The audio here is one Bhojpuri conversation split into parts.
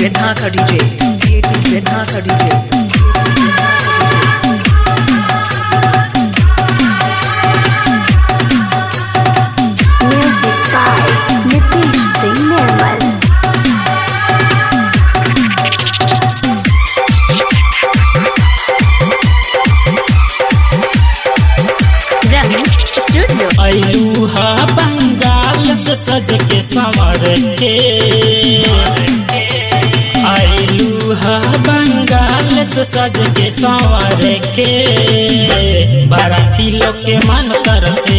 DJ Dhaka DJ. DJ Dhaka DJ. Music by Nitish Singh Nirmal. Rang Studio. अयूहा Bengal से सज के संवर के अयूहा बंगाल से सज के संवर के बाराती लोग के मन कर से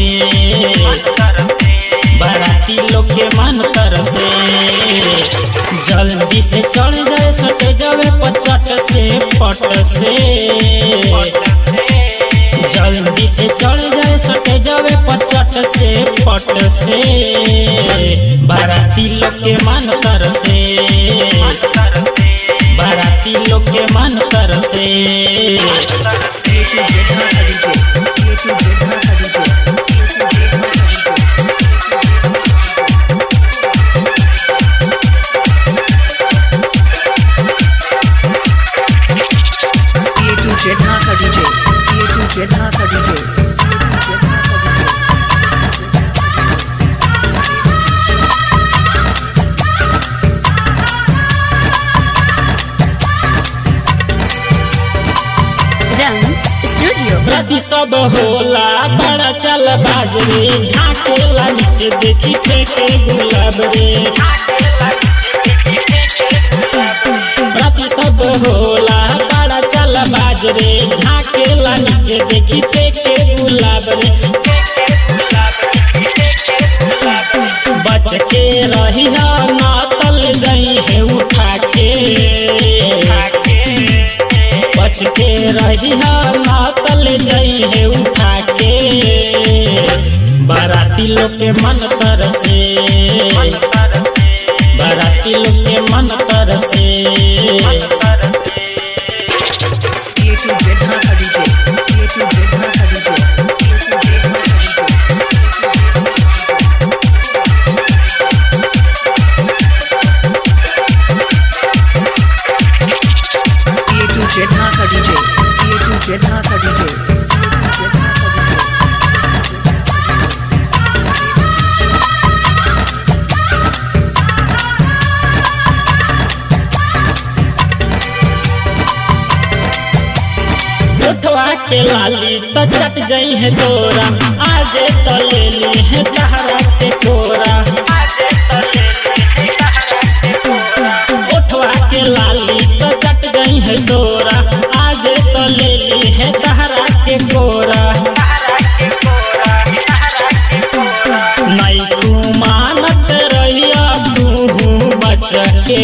बाराती लोग के मन कर से जल्दी से चढ़ जाए सटे जावे पचट से पट से जल्दी से चढ़ जाए सटे जावे पचट से पट से बाराती लोग के मन कर से बाराती लोग के मन कर से DJ Dhaka DJ. DJ Dhaka DJ. DJ Dhaka DJ. DJ Dhaka DJ. Rang Studio. प्रति सब होला बड़ा चल बाजरे झाकेला नीचे देखी फेंके गुलाब रे प्रति सब होला बड़ा चल बाजरे झाकेला नीचे देखी फेंके गुलाब रे बच के रही नातल जई है उठा के बच के रही नातल जई है उठा के बाराती लोग के मन तर से बाराती लोग के मन तर से DJ Dhaka DJ. DJ Dhaka DJ. DJ Dhaka DJ. DJ Dhaka DJ. उठवा के लाली तो चट जई है तोरा आजे तो ले ली है तहरा के कोरा उठवा के लाली तो चट गई है तोरा आजे तो ले ली है तहरा के कोरा नहीं खुमानत रहिया तू बच के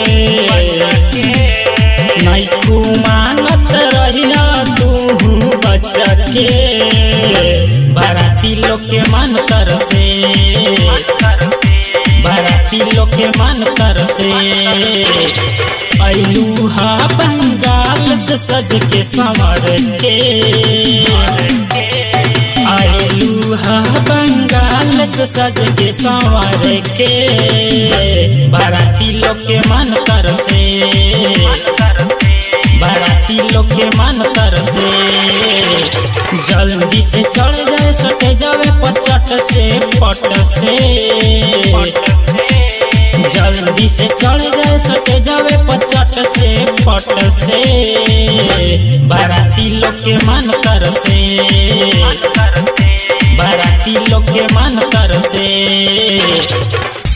नहीं खुमानत रहिया तू बच के बाराती लोग के मन कर से बाराती लोग के मन कर से अयूहा बंगाल से सज के संवर के अयूहा बंगाल से सज के संवर के बाराती लोग के मन कर से बाराती लोग के मन कर से जल्दी से चढ़ जाए सटे जावे पचट से पट से जल्दी से चढ़ जाए सटे जावे पचट से पट से बाराती लोग के मन कर से बाराती लोग के मन कर से